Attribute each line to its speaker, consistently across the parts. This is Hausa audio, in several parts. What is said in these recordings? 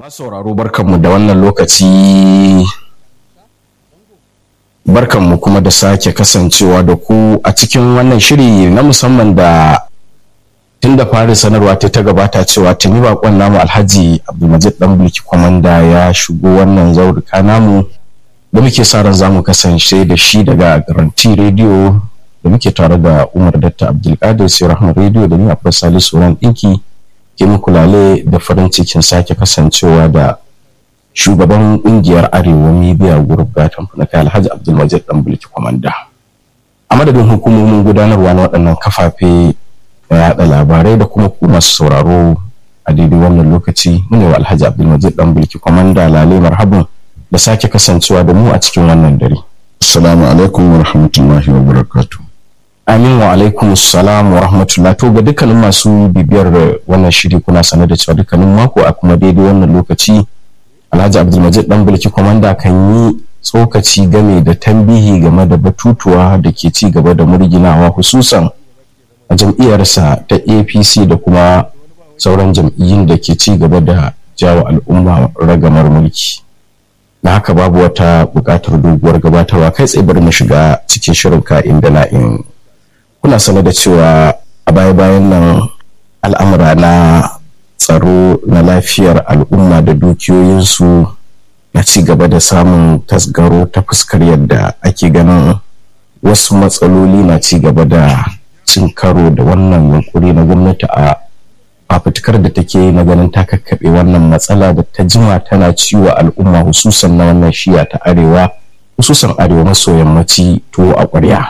Speaker 1: sauraro barkanmu da wannan lokaci barkanmu kuma da sake kasancewa da ku a cikin wannan shiri na musamman da tun da fari sanarwa ta ta gabata cewa tuni bakon namu alhaji abdulmajid dan bulki kwamanda ya shigo wannan zaurika namu da muke sa ran zamu kasance da shi daga garanti radio da muke tare da umar datta abdulkadir sai rahman radio da ni akwai salisu ran dinki ke muku lale da farin cikin sake kasancewa da shugaban kungiyar arewa media group gatan funaka alhaji abdulmajid dan bulki kwamanda a madadin hukumomin gudanarwa na waɗannan kafafe na yaɗa labarai da kuma ku masu sauraro a daidai wannan lokaci mune wa alhaji abdulmajid dan bulki kwamanda lale marhabin da sake kasancewa da mu a cikin wannan dare
Speaker 2: assalamu alaikum wa rahmatullahi wa barakatuh
Speaker 1: Amin wa alaikum salam wa rahmatullah to ga dukkanin masu bibiyar wannan shiri kuna sanar da cewa dukkanin mako a kuma daidai wannan lokaci Alhaji Abdulmajid dan bulki komanda kan yi tsokaci game da tambihi game da batutuwa da ke ci gaba da murginawa hususan a jam'iyyarsa ta APC da kuma sauran jam'iyyun da ke ci gaba da jawo al'umma ragamar mulki. Na haka babu wata buƙatar doguwar gabatarwa kai tsaye bari mu shiga cikin shirin ka'in da na'in kuna sanar da cewa a baya-bayan nan al'amura na tsaro na lafiyar al'umma da dukiyoyinsu na ci gaba da samun tasgaro ta fuskar yadda ake ganin wasu matsaloli na ci gaba da cin karo da wannan yunkuri na gwamnati a fafutukar da take na ganin ta kakkaɓe wannan matsala da ta jima tana ciwo al'umma hususan na wannan shiya ta arewa hususan arewa maso yammaci tuwo a ƙwarya.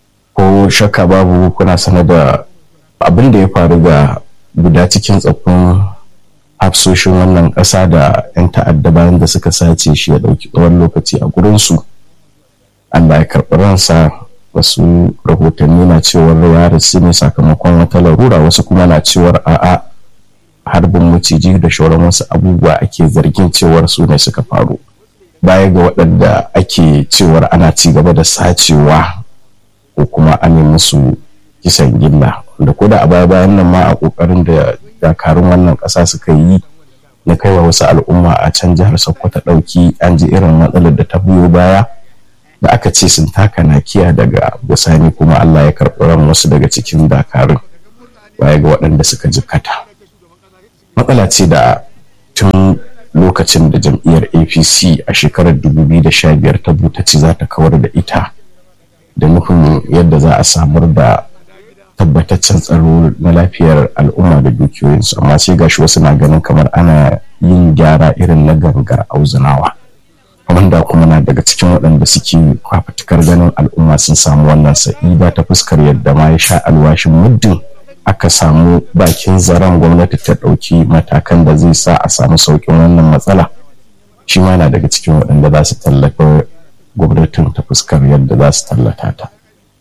Speaker 1: ko shakka babu kuna sanar da abin da ya faru ga guda cikin tsaffin hafsoshin wannan ƙasa da 'yan ta'adda bayan da suka sace shi ya ɗauki tsawon lokaci a gurinsu Allah ya karɓi ransa wasu rahotanni na cewar ya rasu ne sakamakon wata larura wasu kuma na cewar a'a harbin maciji da shauran wasu abubuwa ake zargin cewar su ne suka faru baya ga waɗanda ake cewar ana ci gaba da sacewa ko kuma an yi musu kisan gilla da ko da a baya bayan nan ma a kokarin da dakarun wannan kasa suka yi na kaiwa wasu al'umma a can jihar sokoto dauki an ji irin matsalar da ta biyo baya da aka ce sun taka nakiya daga bisani kuma allah ya karɓi ran wasu daga cikin dakarun baya ga waɗanda suka jikkata matsala ce da tun lokacin da jam'iyyar apc a shekarar 2015 ta butaci za ta kawar da ita da nufin yadda za a samar da tabbataccen tsaro na lafiyar al'umma da dukiyoyinsu amma sai gashi wasu na ganin kamar ana yin gyara irin na gangar auzunawa wanda kuma na daga cikin waɗanda suke kwafatukar ganin al'umma sun samu wannan sa'ida ta fuskar yadda ma ya sha alwashin muddin aka samu bakin zaren gwamnati ta ɗauki matakan da zai sa a samu sauƙin wannan matsala shi ma na daga cikin waɗanda za su tallafa gwamnatin ta fuskar yadda za su tallata ta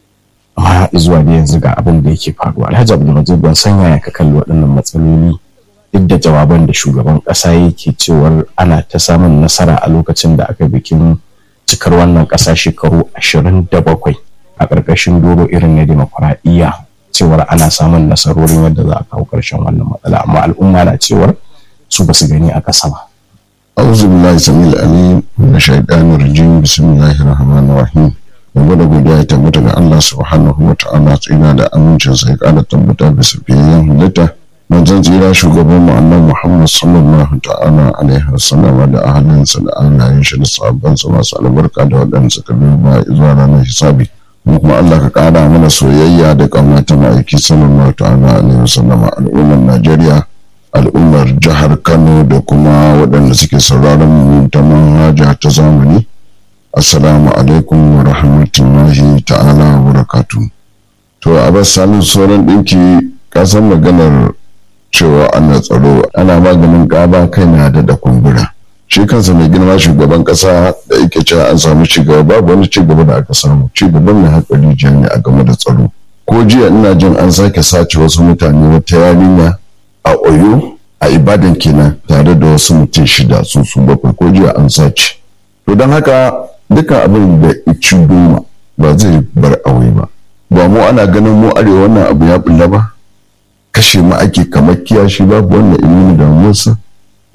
Speaker 1: amma zuwa da yanzu ga abin da yake faruwa alhaji abdulmajid ban san yaya ka kalli waɗannan matsaloli duk da jawaban da shugaban ƙasa yake cewar ana ta samun nasara a lokacin da aka bikin cikar wannan ƙasa shekaru ashirin da bakwai a ƙarƙashin doro irin na demokuraɗiyya cewar ana samun nasarorin yadda za a kawo ƙarshen wannan matsala amma al'umma na cewar su ba su gani a ƙasa ba
Speaker 2: أعوذ بالله السميع العليم من الشيطان الرجيم بسم الله الرحمن الرحيم Gobe da godiya ya tabbata ga Allah subhanahu wa ta'ala tsina da amincin sai kara tabbata bisa fiyayyen halitta manzon tsira shugaban mu annabi Muhammad sallallahu ta'ala alaihi wasallam da ahalinsa da alayen shi da sahabban sa masu albarka da waɗanda suka bi ba zuwa ranar hisabi mu kuma Allah ka kara mana soyayya da ƙauna ta ma'aiki sallallahu ta'ala alaihi wasallam al'ummar Najeriya al'ummar jihar kano da kuma waɗanda suke sauraron mu ta manhaja ta zamani assalamu alaikum wa rahmatullahi ta'ala wa barakatu to a bas salin sauran ɗinki kasan maganar cewa ana tsaro ana maganin ƙaba kai na da kumbura shi kansa mai girma shugaban ƙasa da yake cewa an samu cigaba babu wani cigaba da aka samu cigaba mai haƙari ne a game da tsaro ko jiya ina jin an sake sace wasu mutane wata yarinya a oyo a ibadan kenan tare da wasu mutum shida su su bakwai ko jiya an sace to don haka dukkan abin da ici doma ba zai bar awai ba ba mu ana ganin mu arewa wannan abu ya bulla ba kashe mu ake kamar kiyashi babu wannan ilimi da musa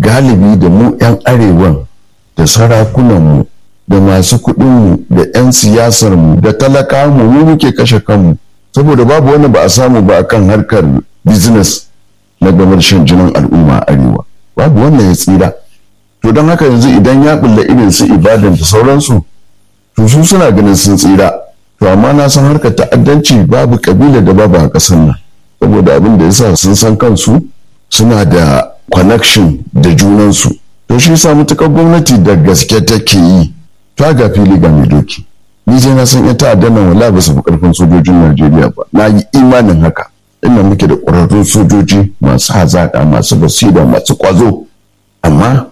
Speaker 2: galibi da mu 'yan arewan da sarakunanmu da masu kuɗinmu da 'yan siyasarmu da talakamu mu muke kashe kanmu saboda babu wani ba a samu ba akan harkar business na gamar shan jinin al'umma a arewa babu wannan ya tsira to don haka yanzu idan ya bulla irin su ibadan da sauransu to su suna ganin sun tsira to amma na san harkar ta'addanci babu kabila da babu a ƙasar nan saboda abin da yasa sun san kansu suna da connection da junansu to shi sa mutukar gwamnati da gaske take yi ta ga fili ga mai doki ni je na san ita ta'addan nan wala ba su fi karfin sojojin Najeriya ba na yi imanin haka inda muke da ƙwararrun sojoji masu hazaƙa masu basira masu ƙwazo amma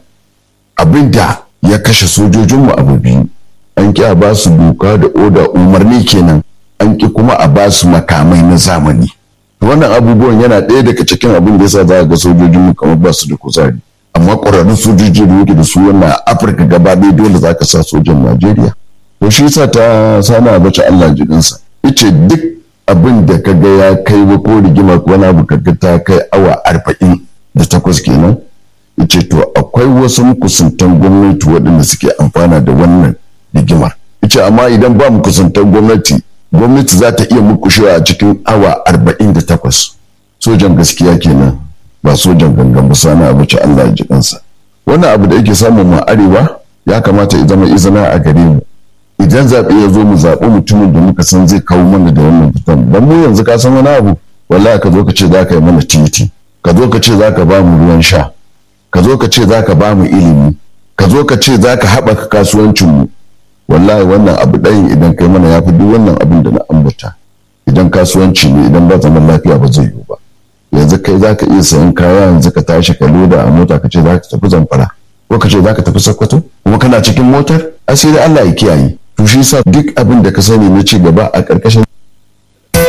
Speaker 2: abin da ya kashe sojojinmu abu biyu an ki a ba su doka da oda umarni kenan an ki kuma a ba su makamai na zamani wannan abubuwan yana ɗaya daga cikin abin da yasa za ga sojojinmu kamar ba su da kuzari amma ƙwararrun sojoji da muke da su wannan afirka gaba ɗaya dole za ka sa sojan najeriya to shi yasa ta sana bace allah jikinsa ice duk abin da ka ga ya kai ba ko rigima ko wani abu kaga ta kai awa arba'in da takwas kenan ce to akwai wasu mukusantan gwamnati waɗanda suke amfana da wannan rigimar ce amma idan ba mukusantan gwamnati gwamnati za ta iya mukushewa a cikin awa arba'in da takwas sojan gaskiya kenan ba sojan gangan ba sana abu ce Allah ya ji kansa wannan abu da yake samun mu arewa ya kamata ya zama izina a gare mu idan zaɓe ya zo mu zaɓi mutumin da muka san zai kawo mana da wannan fitan dan mu yanzu ka san wani abu wallahi ka zo ka ce za ka yi mana titi ka zo ka ce za ka ba mu ruwan sha ka zo ka ce za ka ba mu ilimi ka zo ka ce za ka haɓaka kasuwancinmu wallahi wannan abu ɗayin idan kai mana ya fi duk wannan abin da na ambata idan kasuwanci ne idan ba zaman lafiya ba zai yiwu ba yanzu kai za ka iya sayan kaya yanzu ka tashi ka loda a mota ka ce za ka tafi zamfara ko ka ce za ka tafi sokoto kuma kana cikin motar asiri Allah ya kiyaye to shi sa duk abin da ka sani na ci gaba a ƙarƙashin